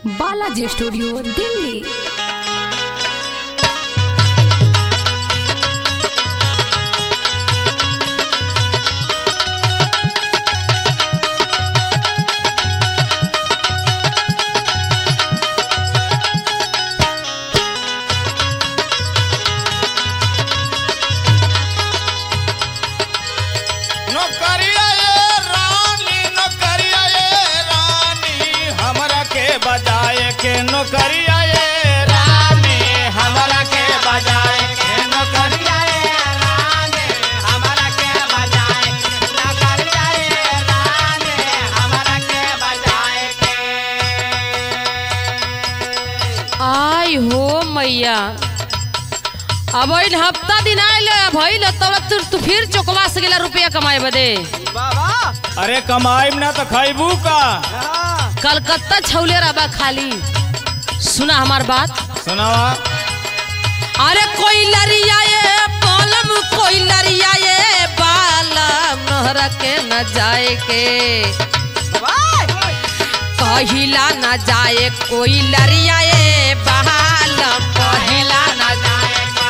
Balaji studio Delhi नौकरिया ये रानी नौकरिया ये रानी हमरा के बजाए के नौकरिया ये रानी हमरा के बजाए के नौकरिया ये रानी हमरा के बजाए के नौकरिया ये रानी हमरा के बजाए के आई हो मैया अब इन हफ्ता दिन आयल भइल तब तू तू फिर चौकवा से गेला रुपया कमाए बदे अरे कमाईब ना तो खैबू का कलकत्ता छौले रबा खाली सुना हमार बात सुनावा अरे कोई लरिया ये बालम कोई लरिया ये बालम नहर के न जाए के कहिला न जाए कोई लरिया ये बालम कहिला न जाए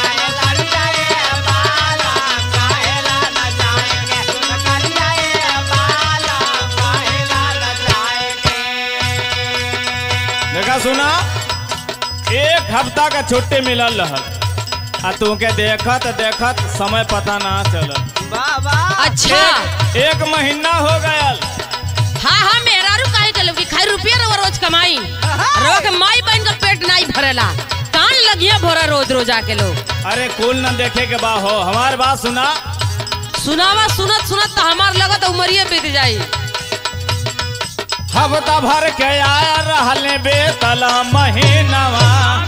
देखा सुना एक हफ्ता का छुट्टी मिलल रहल आ तुमके देखत देखत समय पता ना चलल अच्छा एक महीना हो गयल हाँ हाँ मेहरारू काहे के लोग खाई रुपया रवा रोज कमाई रवा के माई बहन का पेट नहीं भरेला कान लगिया भरा रोज रोज आके लोग अरे कुल न देखे के बा हो हमार बात सुना सुनावा सुनत सुनत तो हमार लगत उमरिए बीत जाई हफ्ता भर के आया रहले बेतला महीनवा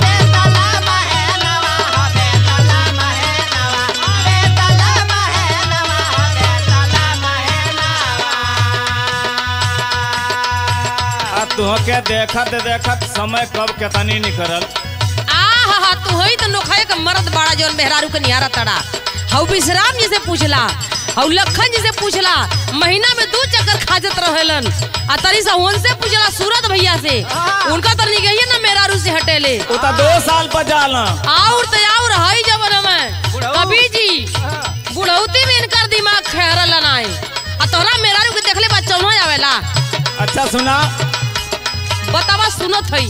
आ तुहके देखत देखत समय कब केतनी निकलल आ हा हा तू होई तो नोखाए का मर्द बाड़ा जोन मेहरारू के निहारा तड़ा हऊ विश्राम जी से पूछला हऊ लखन जी से पूछला महीना में दू चक्कर खाजत रहेलन आ तरी से उनसे पूछला सूरत भैया से उनका तो निगहिए ना मेहरारू से हटेले उ त दो साल पर जाला और तो और हई जवन में कभी जी बुढ़ौती में इनकर दिमाग खैरल नाई आ तोरा मेहरारू के देखले बा चौना आवेला अच्छा सुना बतावा सुनत हई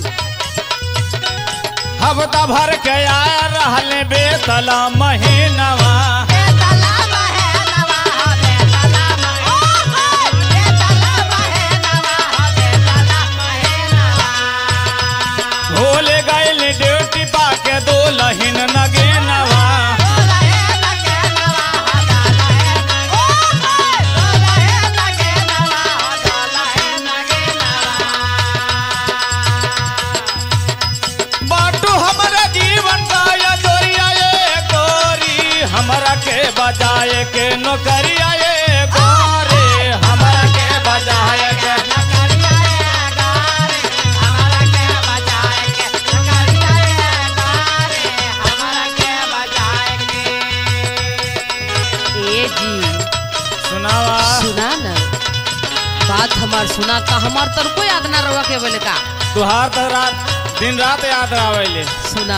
हफ्ता भर के आया रहले बेतला महीनवा भूल गइल ड्यूटी पाके दो लहिन नगेनवा बाटू हमरा जीवन का या जोरिया ये गोरी हमरा के बजाए के नौकरिया ये गोरी हमरा के बजाए के ए जी सुनावा सुना ना बात हमार सुना का हमार तर कोई याद ना रवा के बोले का तुहार तो रात दिन रात याद आवेले सुना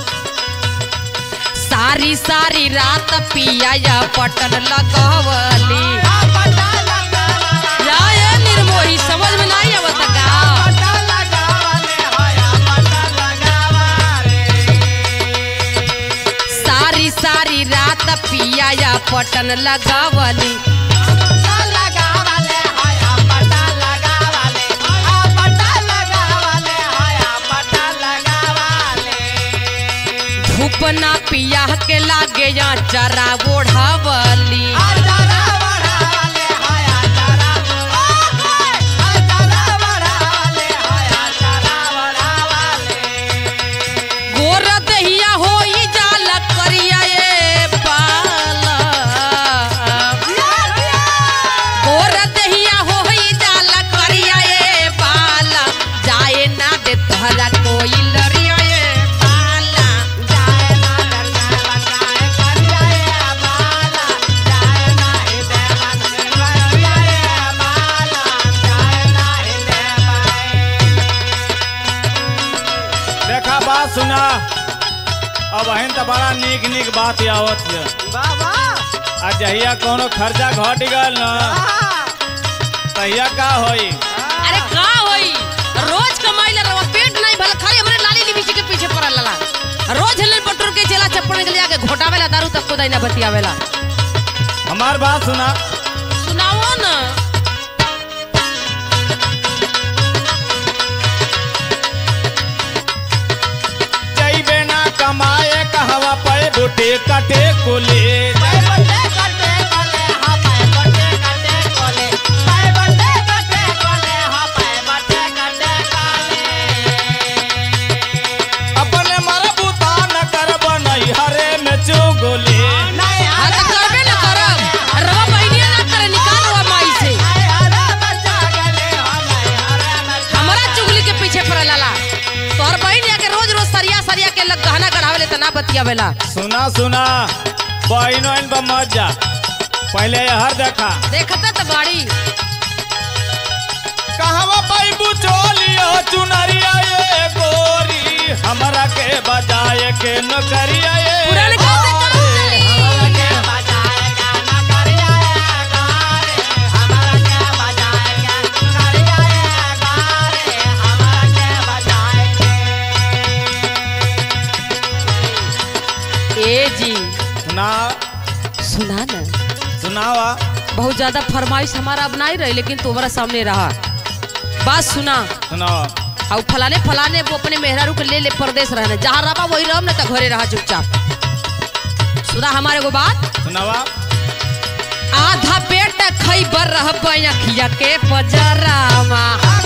सारी सारी रात पिया या पटन लगवली या ये निर्मोही समझ में नहीं आवत का सारी सारी रात पिया या पटन लगावली धूप ना पिया के लागे या जरा ओढ़ावली गोर दहिया होई जाल करिया ए पाला गोर दहिया होई जाल करिया ए पाला जाए ना दे तोहरा कोई लरिया ए पाला जाए ना दे तोहरा कोई लरिया ए पाला बात सुना अब अहिन तो बड़ा नीक नीक बात आवत है बाबा आ जहिया कोनो खर्चा घट गल न तहिया का होई अरे का होई रोज कमाई ला रवा पेट नहीं भला खाली हमरे लाली लिबिची के पीछे पड़ल लला रोज हिलन पटुर के चला चप्पल के लिया के घोटावेला दारू तक को दैना बतियावेला हमार बात सुना सुनाओ ना जइबे ना कमाए कहवा पे बुटे कटे कुले अपने मरबूता न करब नहीं हरे में चुगली हाँ तो करबे ना करब रवा बहिनिया ना करे निकाल रवा माई से हमारा चुगली के पीछे पड़ल लला तोहर बहिन के रोज रोज सरिया सरिया के लग गहना गढ़ावेले त ना बतियावेला सुना सुना बहनो इन पर मत जा पहले हर देखा देखता त बाड़ी कहवा पैबू चोलियो चुनरिया ये गोरी हमरा के बजाए के नौकरिया ये पुरनका से काम चली ए जी सुना सुना ना सुनावा बहुत ज्यादा फरमाइश हमारा अब नहीं रही लेकिन तुम्हारा सामने रहा बात सुना सुनावा और फलाने फलाने वो अपने मेहरारू के ले ले परदेश रहने जहाँ रहा वही रह ना तो घरे रहा चुपचाप सुना हमारे को बात सुनावा आधा पेट खैबर रह अखिया के पजरामा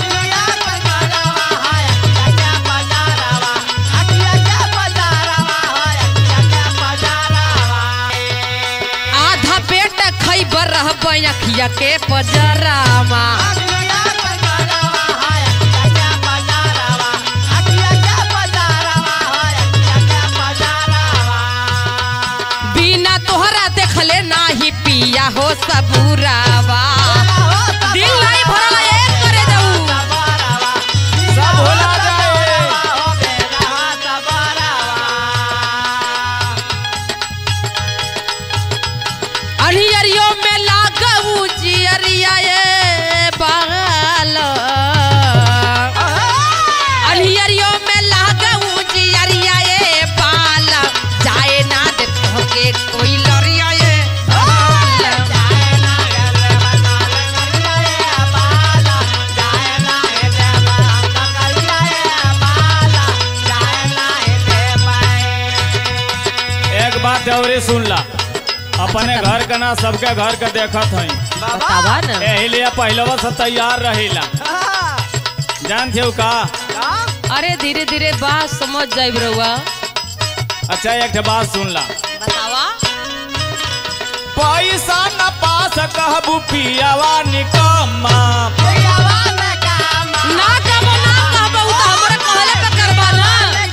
आधा पेट खैबर रह अखिया के पजरामा बिना तोहरा देखले नाही पिया हो सबूरावा दिल नहीं भरल एक करे जाऊ सब भुला जाए अनियरियो में लागू जियरिया ये बाल अनियरियो में लागू जियरिया ये बाल जाए ना दे के कोई लरिया ये बाल। एक बात और सुन ला अपने घर का ना सबके घर का देखत हई बतावा ना एही लिए पहलवा से तैयार रहिला जान थे का अरे धीरे धीरे बात समझ जाइब रहुआ अच्छा एक ठे बात सुन ला बतावा पैसा न पास कहबू पियावा निकम्मा ना कबो ना कहबो उ त हमरा कहले पे करबा ना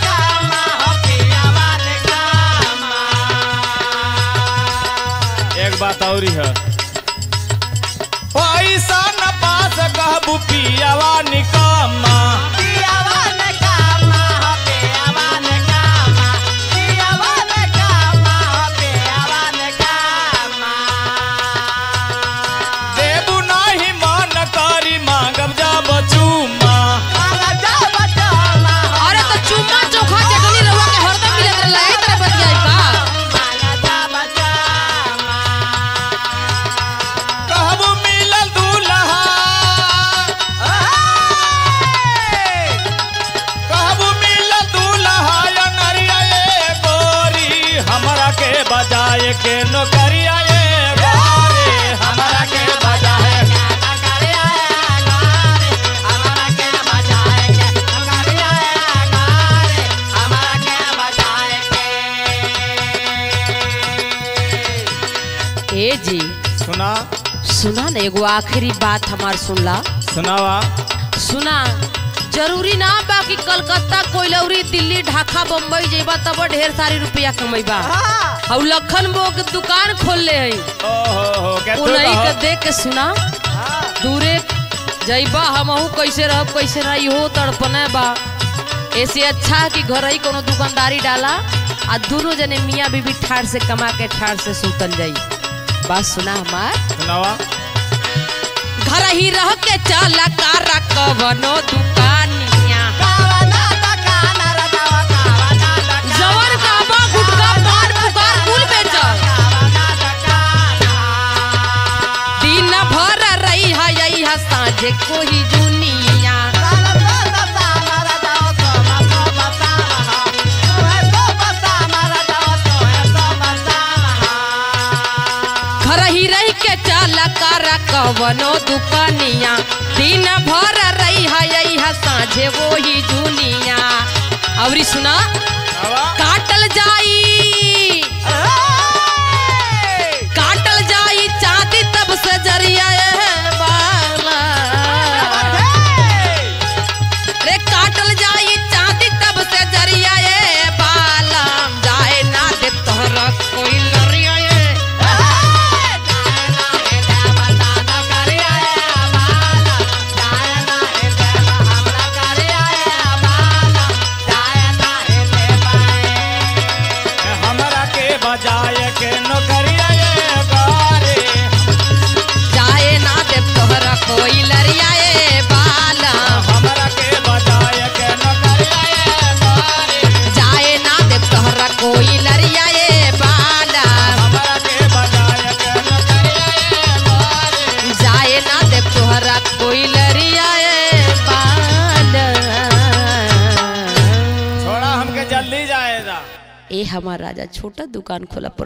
एक बात और है पैसा न पास कहबू पियावा निकम्मा देबू नाही मन करी मांगब जब चूमा अरे तो चुम्मा चोखा चटनी रहुआ के हरदम मिलत रहला एही तरह बतियाई का कहबू मिलल दूल्हा कहबू मिलल दूल्हा या नरिया ये गोरी हमरा के बजाए के नौकरिया ये गोरी हमरा के बजाए ए जी सुना सुना ना एगो आखिरी बात हमार सुनला सुनावा सुना जरूरी ना बा कि कलकत्ता कोइलौरी दिल्ली ढाका बम्बई जेबा तब ढेर सारी रुपया कमैबा और लखन बो के दुकान खोल ले हई ओहो हो के तू उन्हीं के कहो। देख के सुना दूरे जइबा हमहू कैसे रहब कैसे ना इहो तड़पने बा ऐसे अच्छा है कि घर ही कोनो दुकानदारी डाला आ दोनों जने मियाँ बीबी ठाड़ से कमा के ठाड़ से सुतल जाई बात सुना हमार सुनावा घर ही रह के चला कारा कवनो दुकानिया जवन काबा गुटका पान पुकार कुल बेचल दिन भर रही है यही है साँझे कोई दुनिया घर ही रह के चला कारा कवनो दुकानिया दिन भर रही है यही है साँझे वही दुनिया अवरी सुना सुनावा काटल जाई काटल जाई चांदी तब से जरिया ए बाला रे काटल जाई चांदी तब से जरिया ए बाला जाए ना दे तोहरा कोई लरिया ए हमरा के बजाए के नौकरिया ये गारे जाए ना दे तोहरा कोई लरिया ए बाला हमरा के बजाए के नौकरिया ये गारे जाए ना दे तोहरा कोई लरिया ए बाला हमरा के बजाए के नौकरिया ये गारे जाए ना दे तोहरा कोई लरिया ए बाला छोड़ा हमके जल्दी जाएगा ए हमार राजा छोटा दुकान खोला पर